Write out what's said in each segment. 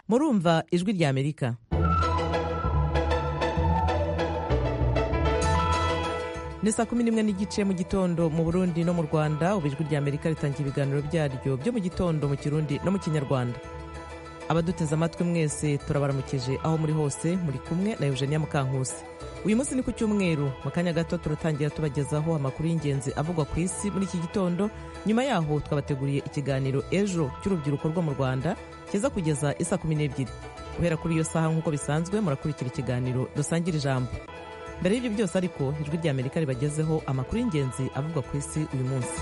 murumva ijwi ry'amerika ni saa kumi n'imwe n'igice mu gitondo mu burundi no mu rwanda ubu ijwi ry'amerika ritangira ibiganiro byaryo byo mu gitondo mu kirundi no mu kinyarwanda abaduteze amatwi mwese turabaramukije aho muri hose muri kumwe na eugenia mukankusi uyu munsi ni ku cyumweru mu kanya gato turatangira tubagezaho amakuru y'ingenzi avugwa ku isi muri iki gitondo nyuma yaho twabateguriye ikiganiro ejo cy'urubyiruko rwo mu rwanda kiza kugeza isa kumi n'ebyiri guhera kuri iyo saha nk'uko bisanzwe murakurikira ikiganiro dusangira ijambo mbere y'ibyo byose ariko ijwi ry'amerika ribagezeho amakuru y'ingenzi avugwa ku isi uyu munsi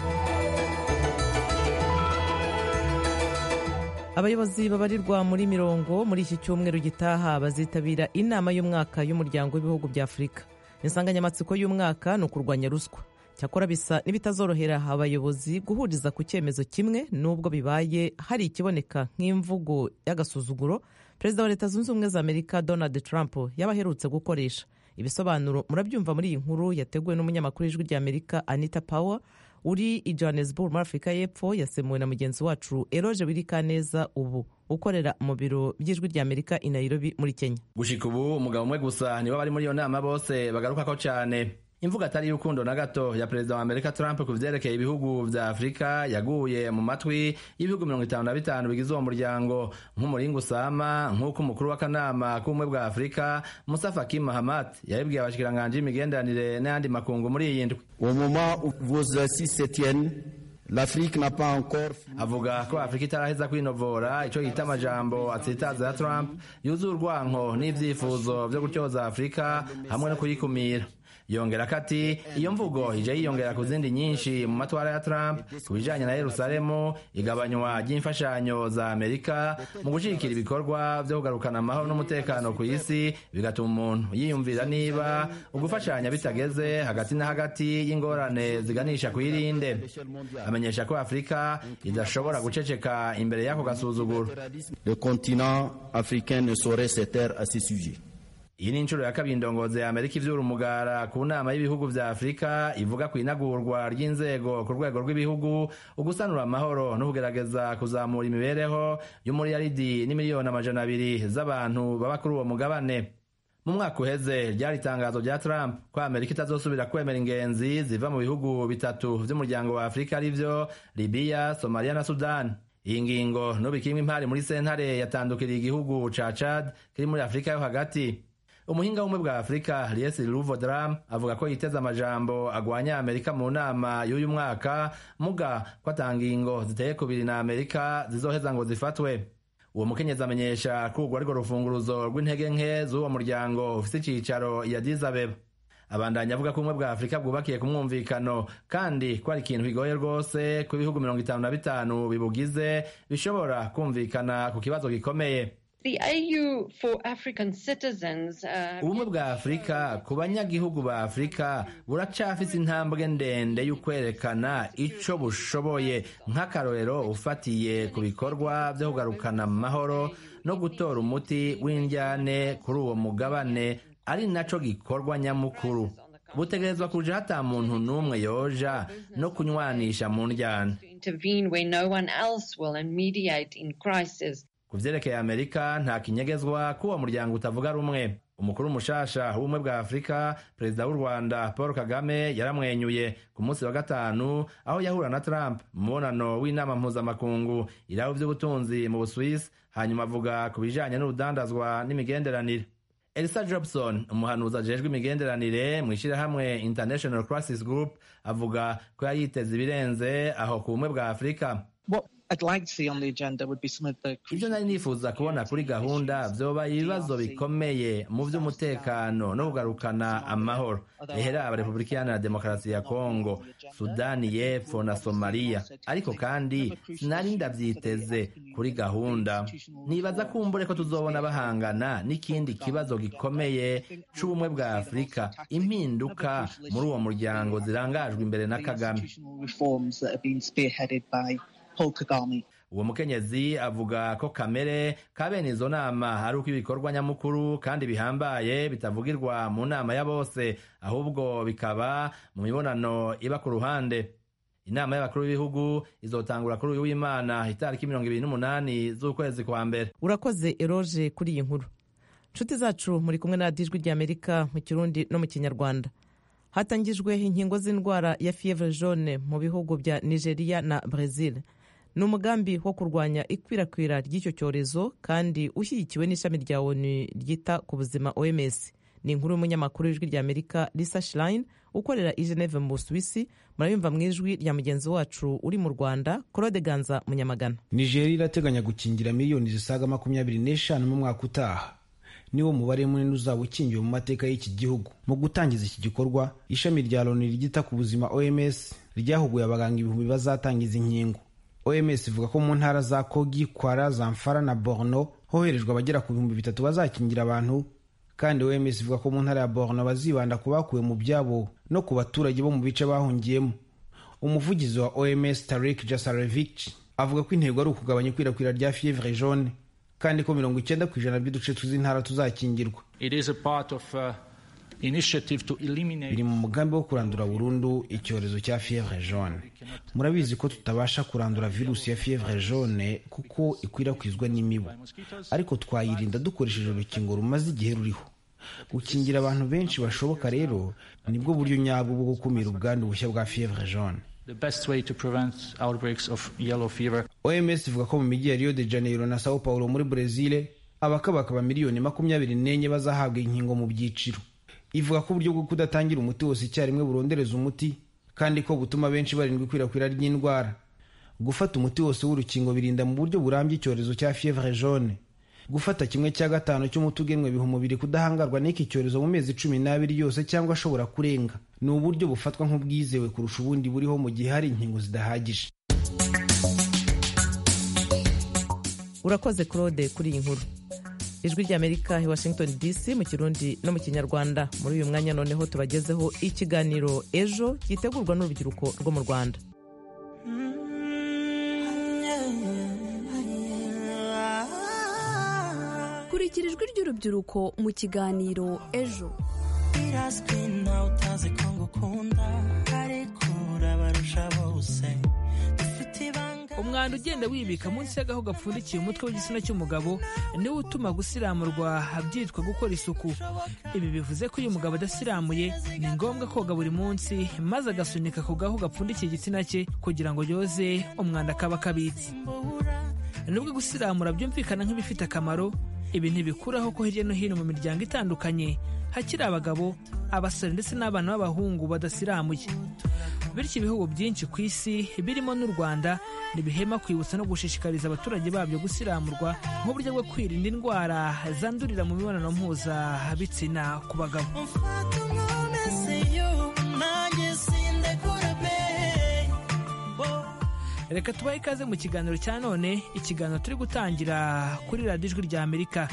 abayobozi babarirwa muri mirongo muri iki cyumweru gitaha bazitabira inama y'umwaka y'umuryango w'ibihugu bya afurika insanganyamatsiko y'umwaka ni ukurwanya ruswa cyakora bisa n'ibitazorohera abayobozi guhuriza ku cyemezo kimwe n'ubwo bibaye hari ikiboneka nk'imvugo y'agasuzuguro perezida wa leta zunze ubumwe za amerika donald trump yaba aherutse gukoresha ibisobanuro murabyumva muri iyi nkuru yateguwe n'umunyamakuru w'ijwi ry'amerika anita power uri i johannesburg muri afurika y'epfo yasemuwe na mugenzi wacu eroje wirikaneza ubu ukorera mu biro by'ijwi ry'amerika i nairobi muri kenya gushika ubu umugabo umwe gusa nibo bari muri iyo nama bose bagarukako cyane imvugo atari y'urukundo na gato ya perezida wa amerika trump ku vyerekeye ibihugu vya afurika yaguye mu matwi y'ibihugu mirongo itanu na bitanu bigize uwo muryango nk'umuringa usama nk'uko umukuru w'akanama k'ubumwe bwa afurika musafa kim mahamat yabibwiye abashikiranganji y'imigenderanire n'ayandi makungu muri iyi ndwi Au moment où vos assises se tiennent, l'Afrique n'a pas encore avuga ko afurika itaraheza kwinovora ico yita amajambo atsitaza ya trump yuzuye urwanko n'ivyifuzo vyo gutyoza afurika hamwe no kuyikumira yongera ko ati iyo mvugo ije yiyongera ku zindi nyinshi mu matwara ya trump ku bijanye na yerusalemu igabanywa ry'imfashanyo za amerika mu gushigikira ibikorwa vyo kugarukana amahoro n'umutekano ku isi bigatuma umuntu yiyumvira niba ugufashanya bitageze hagati na hagati y'ingorane ziganisha ku irinde amenyesha ko afurika idashobora guceceka imbere y'ako gasuzuguro le continent africain ne saurait se taire à ce sujet. iyi ni inshuro ya kabiri indongozi ya amerika ivyura umugara ku nama y'ibihugu vya afurika ivuga ku inagurwa ry'inzego ku rwego rw'ibihugu ugusanura amahoro no kugerageza kuzamura imibereho y'umuriyaridi n'imiliyoni amajana abiri z'abantu baba kuri uwo mugabane mu mwaka uheze ryari itangazo rya Trump ko Amerika itazosubira kwemera ingenzi ziva mu bihugu bitatu vy'umuryango wa Afurika arivyo Libya, Somalia na Sudan. Iyi ngingo n'ubu ikimwe impari muri sentare yatandukiriye igihugu ca Chad kiri muri Afurika yo hagati. umuhinga w'ubumwe bwa afurika liesi luvodram avuga ko yiteze amajambo agwanya amerika mu nama y'uyu mwaka muga ko ata ngingo ziteye kubiri na amerika zizoheza ngo zifatwe uwo mukenyezi amenyesha ko urwo arirwo rufunguruzo rw'intege nke z'uwo muryango ufise icicaro i Addis Abeba abandanya avuga ko ubumwe bwa afurika bwubakiye ku mwumvikano kandi ko ari ikintu bigoye rwose ko ibihugu mirongo itanu na bitanu bibugize bishobora kumvikana ku kibazo gikomeye The AU for African citizens, uh, ubumwe bwa afurika ku banyagihugu ba afurika buracafise intambwe ndende y'ukwerekana ico bushoboye nk'akarorero ufatiye ku bikorwa vyo kugarukana amahoro no gutora umuti w'indyane kuri uwo mugabane ari naco gikorwa nyamukuru butegerezwa kuja hata muntu n'umwe yoja no kunywanisha mu ndyane intervene where no one else will and mediate in crisis. ku vyerekeye amerika nta kinyegezwa ko uwo muryango utavuga rumwe umukuru mushasha w'ubumwe bwa afurika perezida w'u rwanda paul kagame yaramwenyuye ku munsi wa gatanu aho yahura na trump mu mubonano w'inama mpuzamakungu iraho vy'ubutunzi mu buswisi hanyuma avuga ku bijanye n'urudandazwa n'imigenderanire elisa jobson umuhanuzi ajejwe imigenderanire mu ishyirahamwe international crisis group avuga ko yari yiteze ibirenze aho ku bumwe bwa afurika What I'd like to see on the agenda would be some of the ibyo nari nifuza kubona kuri gahunda vyoba ibibazo bikomeye mu vy'umutekano no kugarukana amahoro ehera abarepublikani na demokarasi ya kongo sudani y'epfo na somaliya ariko kandi sinari ndavyiteze kuri gahunda nibaza kumbure ko tuzobona bahangana n'ikindi kibazo gikomeye c'ubumwe bwa afurika impinduka muri uwo muryango zirangajwe imbere na kagame constitutional reforms that have been spearheaded by Paul Kagame. uwo mukenyezi avuga ko kamere ka bene izo nama ari uko ibikorwa nyamukuru kandi bihambaye bitavugirwa mu nama ya bose ahubwo bikaba mu mibonano iba ku ruhande inama y'abakuru b'ibihugu izotangura kuri uyu w'imana itariki mirongo ibiri n'umunani z'ukwezi kwa mbere urakoze eroge kuri iyi nkuru nshuti zacu muri kumwe na dijwi ry'amerika mu kirundi no mu kinyarwanda hatangijwe inkingo z'indwara ya fievre jaune mu bihugu bya nigeria na brazil ni umugambi wo kurwanya ikwirakwira ry'icyo cyorezo kandi ushyigikiwe n'ishami rya onu ryita ku buzima oms ni inkuru y'umunyamakuru w'ijwi ry'amerika lisa shirayini ukorera i geneve mu busuwisi murayumva mu ijwi rya mugenzi wacu uri mu rwanda claude ganza munyamagana nigeria irateganya gukingira miliyoni zisaga makumyabiri n'eshanu mu mwaka utaha niwo mubare munini uzaba ukingiwe mu mateka y'iki gihugu mu gutangiza iki gikorwa ishami rya loni ryita ku buzima oms ryahuguye abaganga ibihumbi bazatangiza inkingo oms ivuga ko mu ntara za kogi kwara zamfara na borno hoherejwe abagera ku bihumbi bitatu bazakingira abantu kandi oms ivuga ko mu ntara ya borno bazibanda ku bakuwe mu byabo no ku baturage bo mu bice bahungiyemo umuvugizi wa oms tarik jasarevich avuga ko intego ari ukugabanya ikwirakwira rya fievre jaune kandi ko mirongo icyenda ku ijana by'uduce tw'intara tuzakingirwa It is a part of uh, initiative to eliminate biri mu mugambi wo kurandura burundu icyorezo cya fievre jaune murabizi ko tutabasha kurandura virusi ya fievre jaune kuko ikwirakwizwa n'imibu ariko twayirinda dukoresheje urukingo rumaze igihe ruriho gukingira abantu benshi bashoboka rero nibwo buryo nyabwo bwo gukumira ubwandu bushya bwa fievre jaune the best way to prevent outbreaks of yellow fever. oms ivuga ko mu mijyi ya rio de janeiro na sao paulo muri brezil abakabakaba miliyoni makumyabiri n'enye bazahabwa inkingo mu byiciro ivuga ko uburyo bwo kudatangira umuti wose icyarimwe burondereza umuti kandi ko butuma benshi barindwa ikwirakwira ry'indwara gufata umuti wose w'urukingo birinda mu buryo burambye icyorezo cya fievre jaune gufata kimwe cya gatanu cy'umuti ugenwe biha umubiri kudahangarwa n'iki cyorezo mu mezi cumi n'abiri yose cyangwa ashobora kurenga ni uburyo bufatwa nk'ubwizewe kurusha ubundi buriho mu gihe hari inkingo zidahagije urakoze claude kuri iyi nkuru ijwi ry'amerika i washington dc mu kirundi no mu kinyarwanda muri uyu mwanya noneho tubagezeho ikiganiro ejo gitegurwa n'urubyiruko rwo mu rwanda kurikira ijwi ry'urubyiruko mu kiganiro ejo birazwi ntawe utazi ko ngukunda ariko urabarusha bose dufite ibanga umwanda ugenda wibika munsi y'agaho gapfundikiye umutwe w'igitsina cy'umugabo niwo utuma gusiramurwa byitwa gukora isuku ibi bivuze ko iyo umugabo adasiramuye ni ngombwa koga buri munsi maze agasunika ako gaho gapfundikiye igitsina cye kugira ngo yoze umwanda akaba akabitse mbura nubwo gusiramura byumvikana nk'ibifite akamaro ibi ntibikuraho ko hirya no hino mu miryango itandukanye hakiri abagabo abasore ndetse n'abana b'abahungu badasiramuye bityo ibihugu byinshi ku isi birimo n'u rwanda ntibihema kwibutsa no gushishikariza abaturage babyo gusiramurwa nk'uburyo bwo kwirinda indwara zandurira mu mibonano mpuzabitsina ku bagabo mfata umwomese yo nanjye sindekura be reka tubahe ikaze mu kiganiro cya none ikiganiro turi gutangira kuri radiyo ijwi rya amerika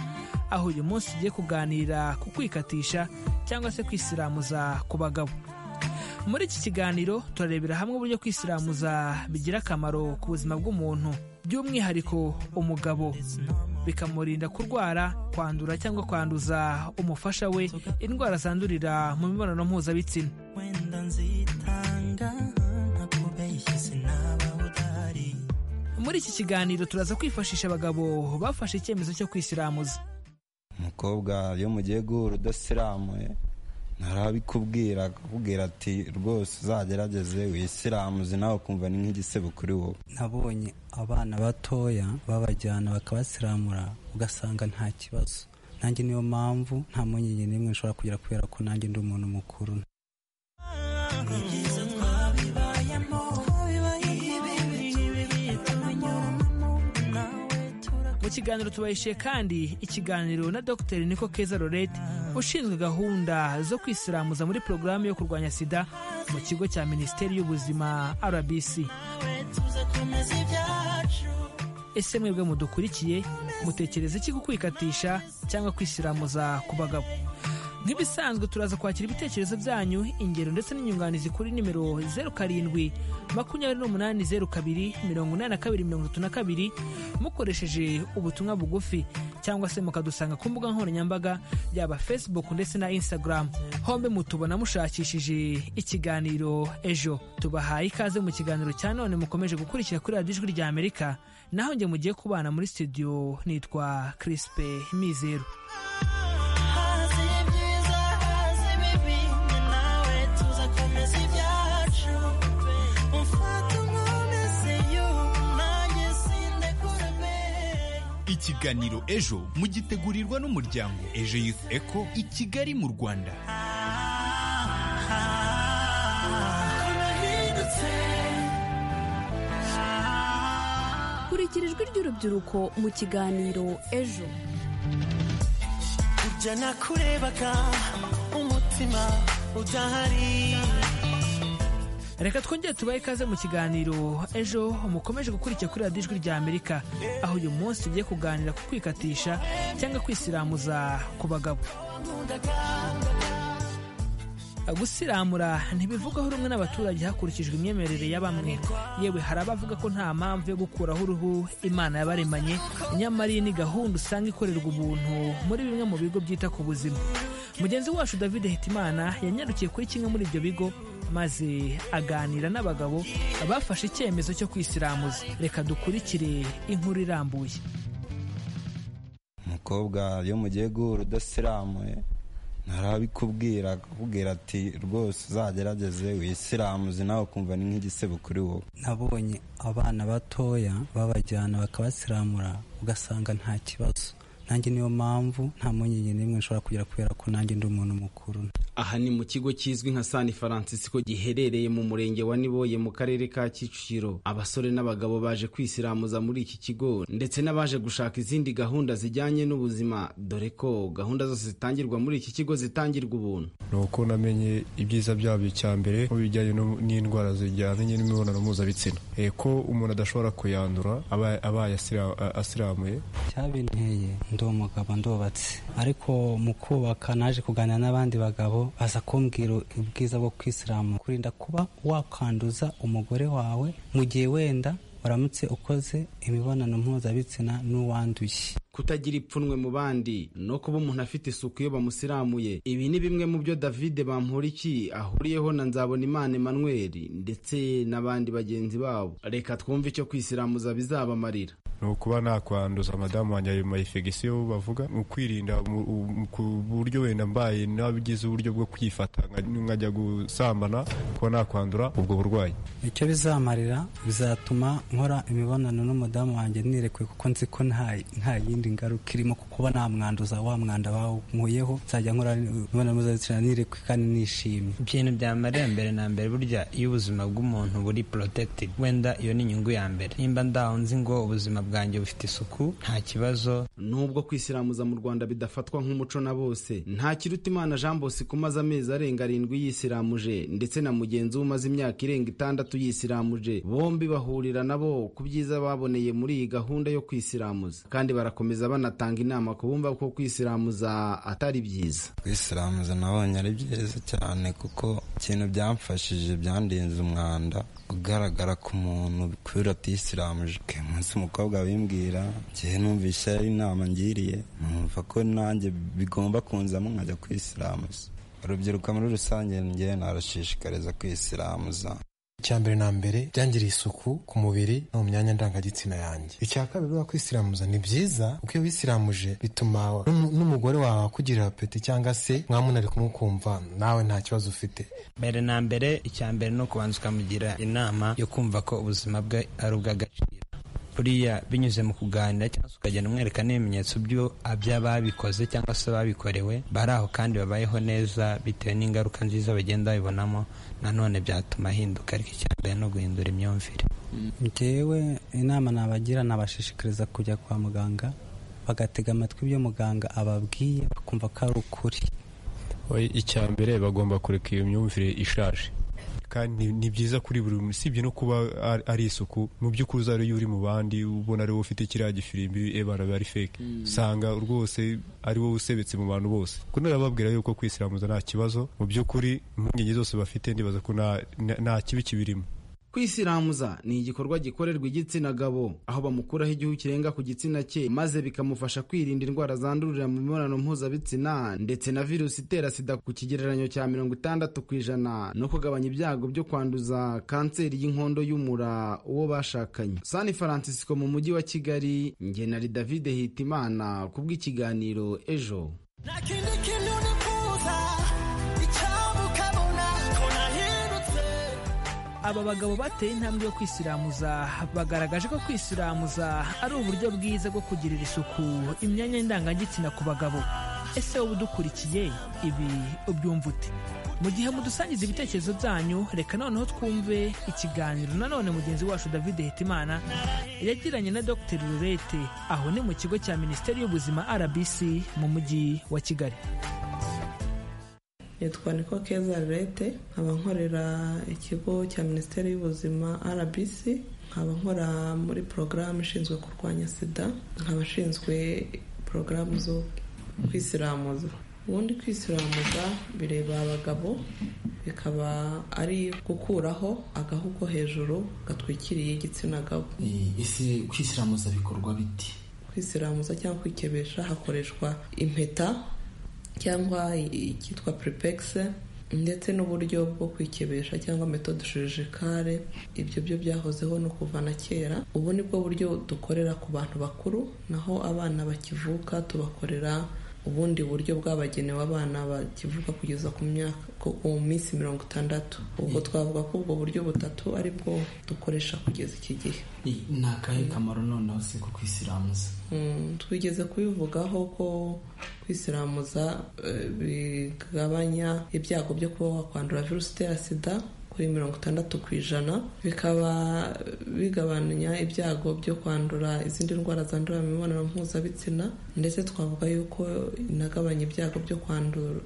aho uyu munsi ugiye kuganira ku kwikatisha cyangwa se kwisiramuza ku bagabo muri iki kiganiro turarebera hamwe uburyo kwisiramuza bigira akamaro ku buzima bw'umuntu by'umwihariko umugabo bikamurinda kurwara kwandura cyangwa kwanduza umufasha we indwara zandurira mu mibonano mpuzabitsina wenda nzitanga ntakubeshye sinaba udahari muri iki kiganiro turaza kwifashisha abagabo bafashe icyemezo cyo kwisiramuza umukobwa iyo mugiye guhura udasiramuye ntarabikubwira akakubwira ati rwose uzagerageze wisiramuze nawe ukumva ni nk'igisebo kuri wowe nabonye abana batoya babajyana bakabasiramura ugasanga nta kibazo nanjye niyo mpamvu nta mpungenge n'imwe nshobora kugira kubera ko nanjye ndi umuntu mukuru ibyiza twabibayemo ibi bitubanyuramo nawe turakora mu kiganiro tubahishiye kandi ikiganiro na dr niko keza lorette ushinzwe gahunda zo kwisiramuza muri porogaramu yo kurwanya sida mu kigo cya minisiteri y'ubuzima rbc tuzakomeza ibyacu ese mwebwe mudukurikiye mutekereza iki ku kwikatisha cyangwa kwisiramuza ku bagabo nk'ibisanzwe turaza kwakira ibitekerezo byanyu ingero ndetse n'inyunganizi kuri nimero zeru karindwi makumyabiri n'umunani zeru kabiri mirongo inani na kabiri mirongo itatu na kabiri mukoresheje ubutumwa bugufi cyangwa se mukadusanga ku mbuga nkoranyambaga yaba facebook ndetse na instagram hombe mutubona mushakishije ikiganiro ejo tubahaye ikaze mu kiganiro cya none mukomeje gukurikira kuri radiyo ijwi rya amerika naho njye mugiye kubana muri studio nitwa crispe mizero ikiganiro ejo mugitegurirwa n'umuryango ejo youth eco i kigali mu rwanda kurikira ijwi ry'urubyiruko mu kiganiro ejo ibyo nakurebaga umutima udahari reka twongere tubahe ikaze mu kiganiro ejo mukomeje gukurikira kuri radiyo ijwi rya amerika aho uyu munsi tugiye kuganira ku kwikatisha cyangwa kwisiramuza ku bagabo gusiramura ntibivugaho rumwe n'abaturage hakurikijwe imyemerere ya bamwe yewe hari abavuga ko nta mpamvu yo gukuraho uruhu imana yabaremanye nyamara iyi ni gahunda usanga ikorerwa ubuntu muri bimwe mu bigo byita ku buzima mugenzi wacu david hitimana yanyarukiye kuri kimwe muri ibyo bigo maze aganira n'abagabo bafashe icyemezo cyo kwisiramuza reka dukurikire inkuru irambuye umukobwa iyo mugiye guhura udasiramuye ntarabikubwira akakubwira ati rwose uzagerageze wisiramuze nawe ukumva ni nk'igisebo kuri wowe nabonye abana batoya babajyana bakabasiramura ugasanga nta kibazo nanjye niyo mpamvu nta mpungenge n'imwe nshobora kugira kubera ko nanjye ndi umuntu mukuru aha ni mu kigo kizwi nka sani francisco giherereye mu murenge wa niboye mu karere ka kicukiro abasore n'abagabo baje kwisiramuza muri iki kigo ndetse n'abaje gushaka izindi gahunda zijyanye n'ubuzima dore ko gahunda zose zitangirwa muri iki kigo zitangirwa ubuntu ni uko namenye ibyiza byabyo cya mbere ko bijyanye no- n'indwara zijyanye n'imibonano mpuzabitsina Eh, ko umuntu adashobora kuyandura aba- abaye asira- a- asiramuye cyabinteye ndi umugabo ndubatse ariko mu kubaka naje kuganira n'abandi bagabo baza kumbwira ubwiza bwo kwisilamu kurinda kuba wakwanduza umugore wawe mu gihe wenda uramutse ukoze imibonano mpuzabitsina n'uwanduye kutagira ipfunwe mu bandi no kuba umuntu afite isuku iyo bamusiramuye ibi ni bimwe mu byo davide bamporiki ahuriyeho na nzabonimana emmanuel ndetse n'abandi bagenzi babo reka twumve icyo kwisiramuza bizabamarira ni ukuba nakwanduza madamu wanjye ayo mayifegisiyo bavuga mu kwirinda mu- u- ku buryo wenda mbaye nabigize uburyo bwo kwifata nka- nkajya gusambana kuba nakwandura ubwo burwayi icyo bizamarira bizatuma nkora imibonano n'umudamu wanjye nirekwe kuko nzi ko nta nta yindi ngaruka irimo kuko uba namwanduza wa mwanda bawunkuyeho nzajya nkora imibonano mpuzabitsina nirekwe kandi nishimye ibintu byamarira mbere na mbere burya iyo ubuzima bw'umuntu buri protected wenda iyo ni inyungu ya mbere nimba ndahunze ngo ubuzima bwanjye bufite isuku nta kibazo nubwo kwisiramuza mu rwanda bidafatwa nk'umuco na bose nta kiruta imana jean bosco umaze amezi arenga arindwi yisiramuje ndetse na mugenzi we umaze imyaka irenga itandatu yisiramuje bombi bahurira nabo ku byiza baboneye muri iyi gahunda yo kwisiramuza kandi barakomeza banatanga inama ku bumva ko kwisiramuza atari byiza kwisiramuza nabonye ari byiza cyane kuko ikintu byamfashije byandinze umwanda ugaragara ku muntu kubera atisiramuje uyu munsi umukobwa wimbwira igihe numvise ari inama ngiriye numva ko nanjye bigomba kunzamo nkajya kwisiramuza urubyiruko muri rusange njye narushishikariza kwisiramuza icya mbere na mbere byangiriye isuku ku mubiri no mu myanya ndangagitsina yanjye icya kabiri buriya kwisiramuza ni byiza kuko iyo wisiramuje bituma n'um- n'umugore wawe akugirira apeti cyangwa se mwamuntu ari kumukumva nawe nta kibazo ufite mbere na mbere icya mbere ni ukubanza ukamugira inama yo kumva ko ubuzima bwe ari ubw'agaciro buriya binyuze mu kuganira cyangwa se ukagenda umwereka n'ibimenyetso byo- by'ababikoze cyangwa se ababikorewe bari aho kandi babayeho neza bitewe n'ingaruka nziza bagenda babibonamo nanone byatuma ahinduka ariko icya mbere ni uguhindura imyumvire njyewe inama nabagira nabashishikariza kujya kwa muganga bagatega amatwi ibyo muganga ababwiye bakumva ko ari ukuri We- icya mbere bagomba kureka iyo myumvire ishaje kandi ni- ni byiza kuri buri muntu usibye no kuba ar- ari isuku mu by'ukuri uzi ariyo uri mu bandi ubona ari wowe ufite kiriya gifirimbi ebana biba ari fake usanga rwose ari wowe usebetse mu bantu bose kuko narababwira yuko kwisiramuza nta kibazo mu by'ukuri impungenge zose bafite ndibaza ko nta- nta nta kibi kibirimo kwisiramuza ni igikorwa gikorerwa igitsina gabo aho bamukuraho igihu kirenga ku gitsina cye maze bikamufasha kwirinda indwara zandurira mu mibonano mpuzabitsina ndetse na virusi itera sida ku kigereranyo cya mirongo itandatu ku ijana no kugabanya ibyago byo kwanduza kanseri y'inkondo y'umura uwo bashakanye san francisco mu mujyi wa kigali njye na david hitimana kubw'ikiganiro ejo nta kindi kintu nifuza icyamukabona ko nahindutse aba bagabo bateye intambwe yo kwisiramuza bagaragaje ko kwisiramuza ari uburyo bwiza bwo kugirira isuku imyanya ndangagitsina ku bagabo ese wowe udukurikiye ibi ubyumva ute mu gihe mudusangiza ibitekerezo byanyu reka noneho twumve ikiganiro nanone mugenzi wacu david hetimana yagiranye na dr rurete aho ni mu kigo cya minisiteri y'ubuzima rbc mu mujyi wa kigali nitwa niko keza rurete nkaba nkorera ikigo cya minisiteri y'ubuzima rbc nkaba nkora muri porogaramu ishinzwe kurwanya sida nkaba nshinzwe porogaramu zo kwisiramuza ubundi kwisiramuza bireba abagabo bikaba ari gukuraho agahu ko hejuru gatwikiriye igitsina gabo ese kwisiramuza bikorwa bite kwisiramuza cyangwa kwikebesha hakoreshwa impeta cyangwa icyitwa puripegisi ndetse n'uburyo bwo kwikebesha cyangwa metode chirurgicale ibyo byo byahozeho no kuva na kera ubu ni bwo buryo dukorera ku bantu bakuru naho abana bakivuka tubakorera ubundi buryo bwabagenewe abana bakivuka kugeza ku myaka ku- ku minsi mirongo itandatu ubwo twavuga ko ubwo buryo butatu ari bwo dukoresha kugeza iki gihe I- ni akahe kamaro noneho se ko kwisiramuza Mm, twigeze kubivugaho ko kwisiramuza eh, bigabanya ibyago byo kuba wakwandura virusi itera sida kuri mirongo itandatu ku ijana bikaba eh, bigabanya ibyago byo kwandura izindi ndwara zandurira mu mibonano mpuzabitsina ndetse twavuga yuko inagabanya ibyago byo kwandura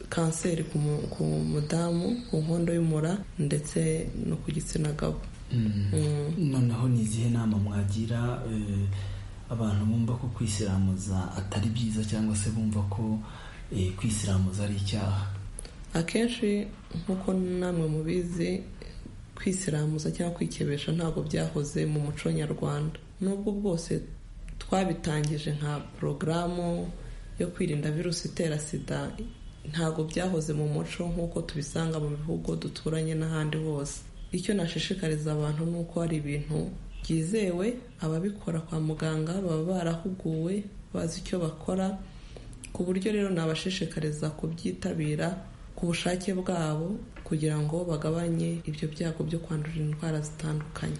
kanseri ku mu- ku mudamu ku nkondo y'umura ndetse no ku gitsina gabo Mm. noneho ni izihe nama mwagira eh, abantu bumva ko kwisiramuza atari byiza cyangwa se bumva ko eh, kwisiramuza ari icyaha akenshi nk'uko namwe mubizi kwisiramuza cyangwa kwikebesha ntabwo byahoze mu muco nyarwanda n'ubwo bwose twabitangije nka porogaramu yo kwirinda virusi itera sida ntabwo byahoze mu muco nk'uko tubisanga mu bihugu duturanye n'ahandi hose icyo nashishikariza abantu ni uko hari ibintu byizewe ababikora kwa muganga baba barahuguwe bazi icyo bakora ku buryo rero nabashishikariza kubyitabira ku bushake bwabo kugira ngo bagabanye ibyo byago byo kwandura indwara zitandukanye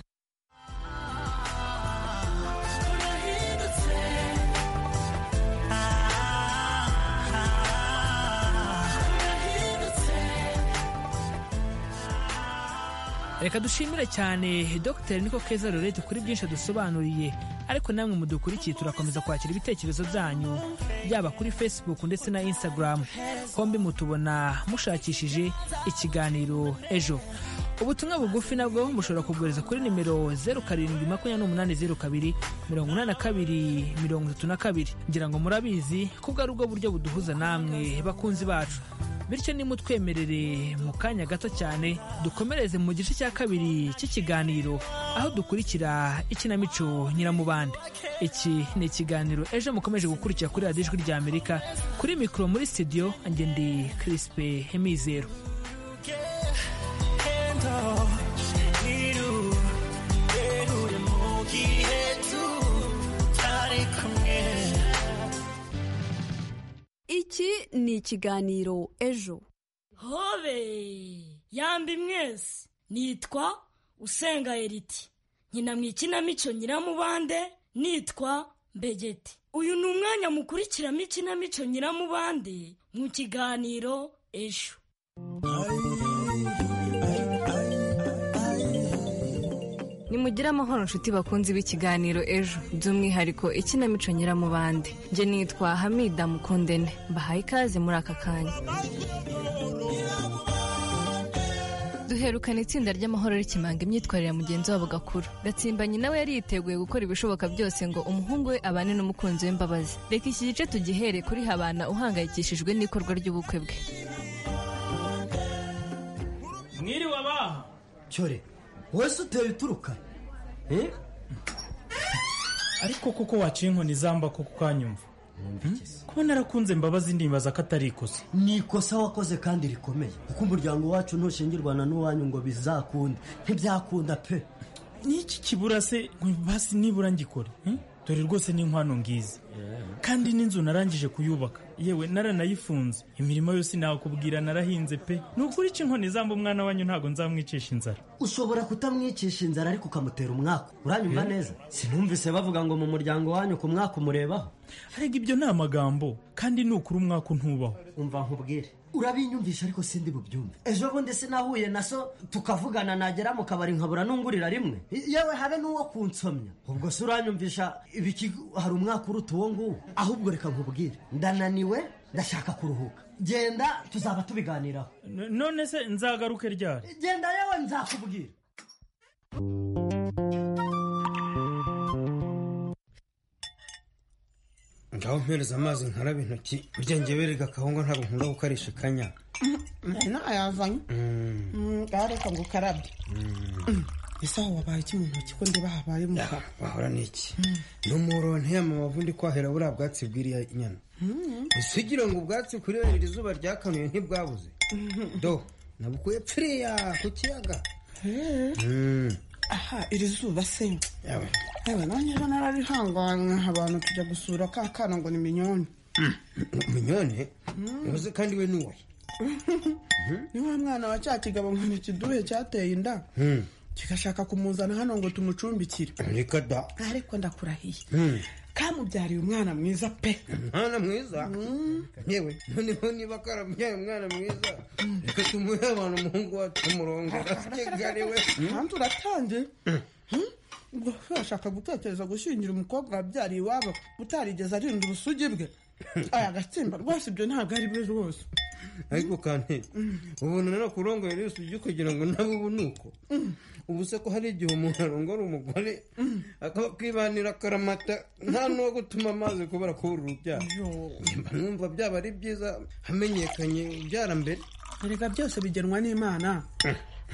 reka dushimire cyane dr niko keza rurete kuri byinshi adusobanuriye ariko namwe mudukurikiye turakomeza kwakira ibitekerezo byanyu yaba kuri facebook ndetse na instagram hombi mutubona mushakishije ikiganiro ejo ubutumwa bugufi nabwo mushobora kubwohereza kuri nimero 0728028282 ngira ngo murabizi ko bwari ubwo buryo buduhuza namwe bakunzi bacu bityo nimutwemerere mu kanya gato cyane dukomereze mu gice cya kabiri cy'ikiganiro aho dukurikira ikinamico nyiramubande iki ni ikiganiro ejo mukomeje gukurikira kuri radiyo ijwi ry'amerika kuri mikoro muri studio njye ndi kirisipe mizero iki ni ikiganiro ejo hobe yambi mwese nitwa usenga eriti nkina mu ikinamico nyiramubande nitwa mbegeti uyu ni umwanya mukurikiramo ikinamico nyiramubande mu kiganiro ejo nimugire amahoro nshuti bakunzi b'ikiganiro ejo by'umwihariko ikinamico nyiramubande njye nitwa hamida mukundene mbahaye ikaze muri aka kanya duherukana itsinda ry'amahoro rikimanga imyitwarire ya mugenzi wabo gakuru gatsimbanyi nawe yari yiteguye gukora ibishoboka byose ngo umuhungu we abane n'umukunzi we mbabazi reka iki gice tugihere kuri habana uhangayikishijwe n'ikorwa ry'ubukwe bwe mwiriwe abaha cyore wese uteye uturuka eh? ariko koko waciye inkoni zamba ko kukanyumva kuba narakunze mbabazi ndimbaza ko atari ikosa ni ikosa wakoze kandi rikomeye kuko umuryango wacu ntushingirwana n'uwanyu ngo bizakunda ntibyakunda pe n'iki kibura se basi nibura ngikore eh? dore rwose ni inkwano ngizi kandi n'inzu narangije kuyubaka yewe naranayifunze imirimo yose nakubwira narahinze pe ni ukuri iki inkoni zamba umwana wanyu ntabwo nzamwicisha inzara ushobora kutamwicisha inzara ariko ukamutera umwaka uranyumva Eh? neza sinumvise bavuga ngo mu muryango wanyu ku mwaka umurebaho ariko ibyo ni amagambo kandi ni ukuri umwaka untubaho umva nkubwire urabinyumvisha ariko sindi bubyumve ejo bundi sinahuye na so tukavugana nagera mu kabari nkabura n'ungurira rimwe yewe habe n'uwo kunsomya ubwo se uranyumvisha ibiki hari umwaka uruta uwo nguwo ahubwo reka nkubwire ndananiwe ndashaka kuruhuka genda tuzaba tubiganiraho N- none se nzagaruke ryari genda yewe nzakubwira ngaho mpereza amazi nkarabe intoki burya ngewe rega akahunga ntabwo nkunda gukarisha ikanya ntayazanye areka ngo ukarabye ese aho wabaye iki mu ntoki ko ndeba habaye mu kanwa wahora ni iki n'umuro ntiyamamavu ndi kwahera buriya bwatsi bw'iriya nyana Mm. usigira ngo ubwatsi kuryohera iri zuba ryakanuye ntibwabuze do nabukuye pfiriya ku kiyaga Eh, Mm. aha iri zuba se Yawe. yewe nanjye ejo nararihanganye abantu tujya gusura ka kana ngo ni minyoni minyone Mm. uzi kandi we ni uwahe ni wa mwana wa cya kigabo ngo ni ikiduhe cyateye inda Mm. kigashaka kumuzana hano ngo tumucumbikire reka da ariko ndakurahiye Mm. kamubyariye umwana mwiza pe umwana mwiza yewe noneho niba karamubyaye umwana mwiza reka tumuhe abantu umuhungu wacu umurongora kigali we kandi uratangiye ubwo se washaka gutekereza gushyingira umukobwa wabyariye iwabo utarigeze arinda ubusugi bwe aya agatsimba rwose ibyo ntabwo ari byo rwose ariko kandi ubona no kurongo yari usibye kugira ngo nabo ubu ni uko ubu se ko hari igihe umuntu arongora umugore akaba kwibanira akaramata nta n'uwo gutuma amazi kubera kubura urubyaro mba numva byaba ari byiza hamenyekanye ubyara mbere erega byose bigenwa n'imana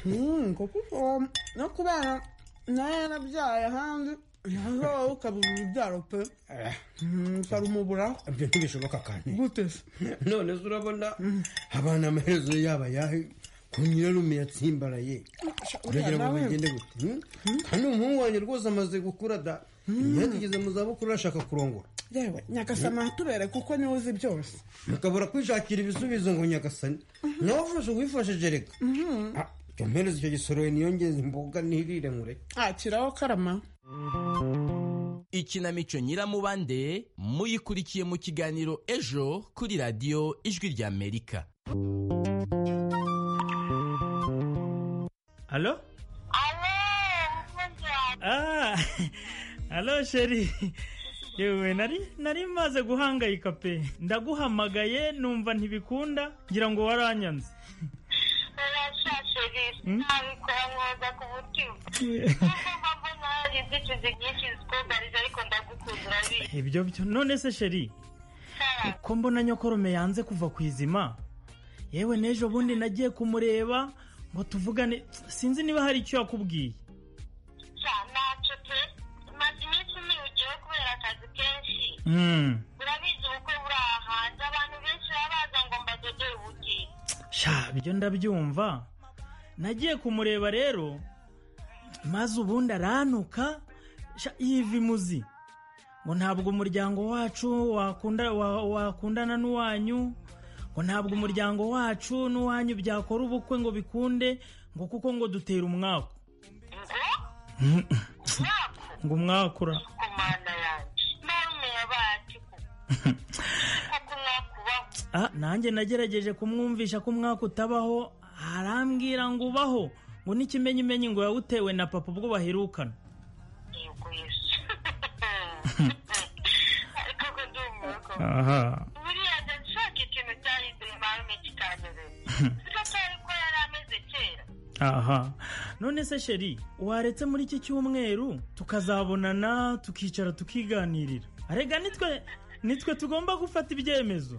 Mm, ngo kuko no kubana nawe yarabyaye ahandi yazawe ukabura urubyaro pe Mm, ukarumuburaho ibyo ntibishoboka kandi gute se none se urabona abana amaherezo yaba ayahe ku nyirarume yatsimbaraye uragira ngo bigende gute Hmm? kandi umuhungu wanjye rwose amaze gukura da imyaka igeze mu zabukuru arashaka kurongora yewe nyagasama tubereke uko niwe uzi byose mukabura kwishakira ibisubizo ngo nyagasani nawe ufashe wifashije reka Mhm. Ah, jya mpereza icyo gisorori niyongeze imboga nirire nkure akiraho karama ikinamico nyiramubande muyikurikiye mu kiganiro ejo kuri radiyo ijwi ry'amerika halo Ah, halo sheri yewe nari nari maze guhangayika pe ndaguhamagaye numva ntibikunda ngira ngo waranyanze ibyo byo none se sheri uko mbona nyokorome yanze kuva ku izima yewe n'ejo bundi nagiye kumureba ngo tuvugane sinzi niba hari icyo yakubwiye Mm. sha ibyo ndabyumva nagiye kumureba rero maze ubundi aranuka sha yiva imuzi ngo ntabwo umuryango wacu wakunda wa- wakundana n'uwanyu ngo ntabwo umuryango wacu n'uwanyu byakora ubukwe ngo bikunde ngo kuko ngo dutera umwaku ngo umwakura Ah, nanjye nagerageje kumwumvisha ko umwaka utabaho arambwira ngo ubaho ngo n'ikimenyimenyi ngo yawutewe na papa ubwo baherukana aha aha none se sheri waretse muri iki cyumweru tukazabonana tukicara tukiganirira arega nitwe nitwe tugomba gufata ibyemezo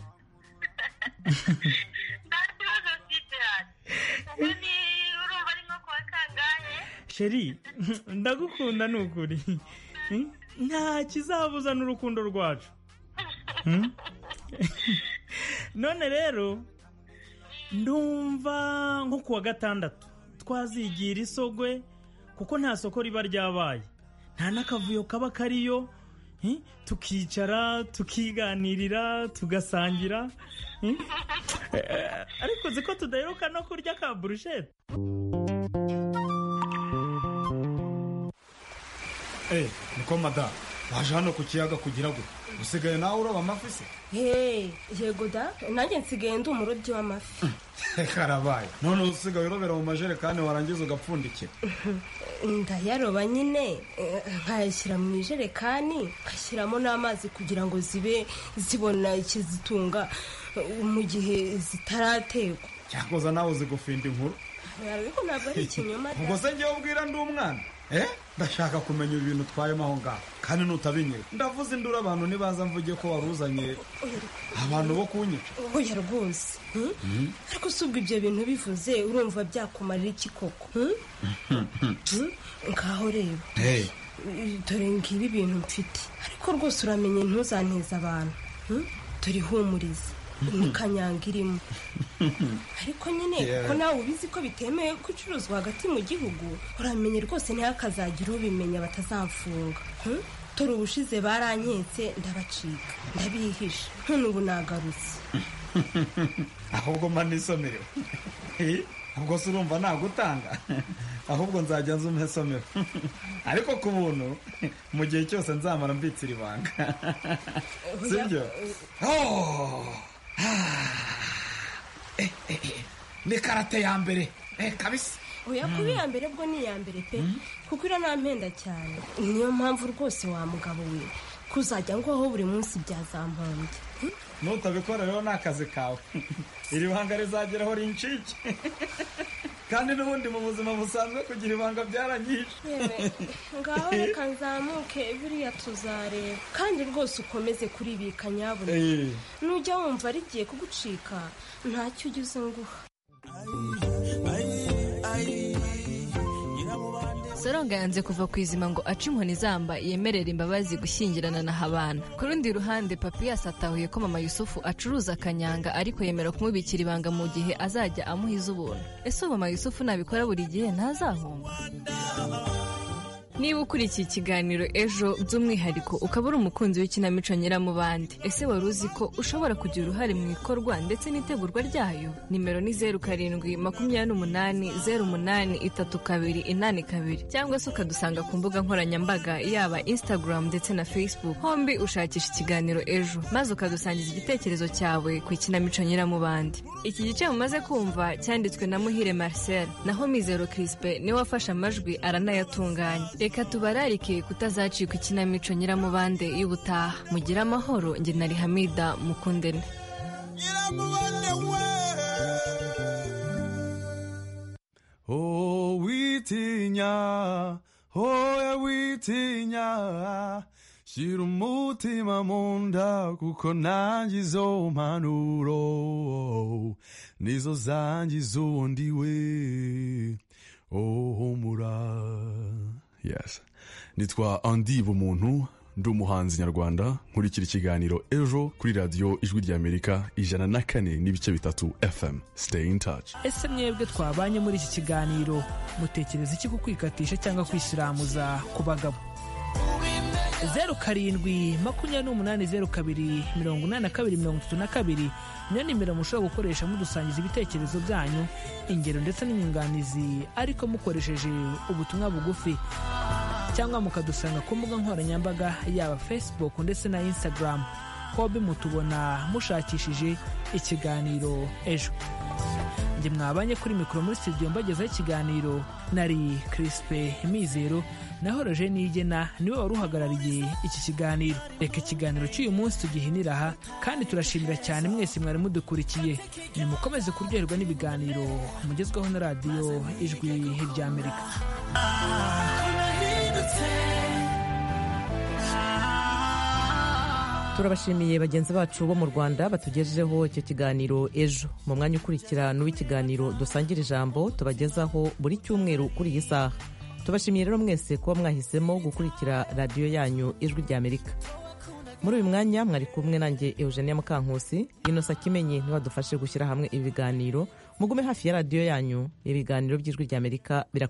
sheri ndagukunda ni ukuri nta kizabuza n'urukundo rwacu Hmm? none rero ndumva nko ku wa gatandatu twazigira isogwe kuko nta soko riba ryabaye nta n'akavuyo kaba kariyo hmm? tukicara tukiganirira tugasangira hmm? Eh, ariko uzi ko tudaheruka no kurya ka burushete Eh, niko mada waje hano ku kiyaga kugira ngo usigaye nawe uraba amafi se Hey, yego da nanjye nsigaye ndi umurobyi w'amafi karabaye none usigaye urobera mu majerekani warangiza ugapfundikira ndayaroba nyine eh, nkayashyira mu ijerekani nkashyiramo n'amazi kugira ngo zibe zibona ikizitunga eh, mu gihe zitarategwa cyakoza nawe uzi gufinda inkuru ariko ntabwo ari ikinyoma da. ubwo se ngewe ubwira ndi umwana eh ndashaka kumenya ibintu twayemo aho ngaho kandi nutabinyega ndavuze induru abantu nibaza mvuge ko waruzanye abantu bo kunyica oya rwose hmm? ariko si ubwo ibyo bintu bivuze urumva byakumarira iki koko hmm? Hmm? ngaho reba Eh, dore ngibi ibintu mfite ariko rwose uramenye ntuzanteze abantu hmm? dore ihumuriza ni kanyanga irimo ariko nyine Yeah. ko nawe ubizi ko bitemewe gucuruzwa hagati mu gihugu uramenye rwose ntihakazagira ubimenya batazamfunga hmm? dore ubushize baranketse ndabacika ndabihisha none ubu nagarutse ahubwo mba nisomerewe Eh, ubwo se urumva nagutanga ahubwo nzajya nza umesomero ariko ku buntu mu gihe cyose nzamara mbitsira ibanga sibyo Oh! Ah! Eh, eh, eh. ni karate ya mbere Eh, kabisa oya kuba iya mbere bwo ni iya mbere pe kuko iriya ntampenda cyane niyo mpamvu rwose wa mugabo we kuzajya ngwaho buri munsi byazampambye nutabikora rero ni akazi kawe iri banga rizageraho rincike kandi n'ubundi mu buzima busanzwe kugira ibanga byaranyishe Yewe, ngaho reka nzamuke biriya tuzareba kandi rwose ukomeze kuribika nyabuna Eh. nujya wumva rigiye kugucika ntacyo ugize nguha soronga yanze kuva ku izima ngo ace inkoni izamba yemerera imbabazi gushyingirana na habana ku rundi ruhande papiyasi atahuye ko mama yusufu acuruza akanyanga ariko yemera kumubikira ibanga mu gihe azajya amuha iz'ubuntu ese uwo mama yusufu nabikora buri gihe ntazahomba niba ukurikiye ikiganiro ejo by'umwihariko ukaba uri umukunzi w'ikinamico nyiramubande ese wari uzi ko ushobora kugira uruhare mu ikorwa ndetse n'itegurwa ryayo nimero ni zeru karindwi makumyabiri n'umunani zeru umunani itatu kabiri inani kabiri cyangwa se ukadusanga ku mbuga nkoranyambaga yaba instagram ndetse na facebook hombi ushakisha ikiganiro ejo maze ukadusangiza igitekerezo cyawe ku ikinamico nyiramubande iki gice mumaze kumva cyanditswe na muhire marcel naho mizero crispe niwe wafashe amajwi aranayatunganya reka tubararike kutazacikwa ikinamico nyiramubande y'ubutaha mugire amahoro njye na rihamida mukundene Oh, witinya, oya witinya, shira umutima mu nda kuko nanjye izo mpanuro nizo zanjye izo ndiwe. Oh, humura. Yes. Nitwa Andy Bumuntu, ndi umuhanzi nyarwanda, nkurikira ikiganiro ejo kuri radiyo Ijwi ry'Amerika ijana na kane n'ibice bitatu FM. Stay in touch. ese mwebwe twabanye muri iki kiganiro mutekereza iki ku kwikatisha cyangwa kwisiramuza ku bagabo zeru karindwi makumyabiri n'umunani zeru kabiri mirongo inani na kabiri mirongo itatu na kabiri niyo nimero mushobora gukoresha mudusangiza ibitekerezo byanyu ingero ndetse n'inyunganizi ariko mukoresheje ubutumwa bugufi cyangwa mukadusanga ku mbuga nkoranyambaga yaba facebook ndetse na instagram hobi mutubona mushakishije ikiganiro ejo njye mwabanye kuri mikoro muri studio mbagezaho ikiganiro nari crispe mizero naho roje nigena niwe wari uhagarariye iki kiganiro reka ikiganiro cy'uyu munsi tugihinira aha kandi turashimira cyane mwese mwari mudukurikiye nimukomeze kuryoherwa n'ibiganiro mugezweho na radiyo ijwi ry'amerika turabashimiye bagenzi bacu bo mu rwanda batugejejeho icyo kiganiro ejo mu mwanya ukurikira n'uw'ikiganiro dusangira ijambo tubagezaho buri cyumweru kuri iyi saha tubashimiye rero mwese kuba mwahisemo gukurikira radiyo yanyu ijwi ry'amerika muri uyu mwanya mwari kumwe nanjye eugenia mukankusi inosa kimenyi ntiwadufashe gushyira hamwe ibiganiro mugume hafi ya radiyo yanyu ibiganiro by'ijwi ry'amerika birakomeye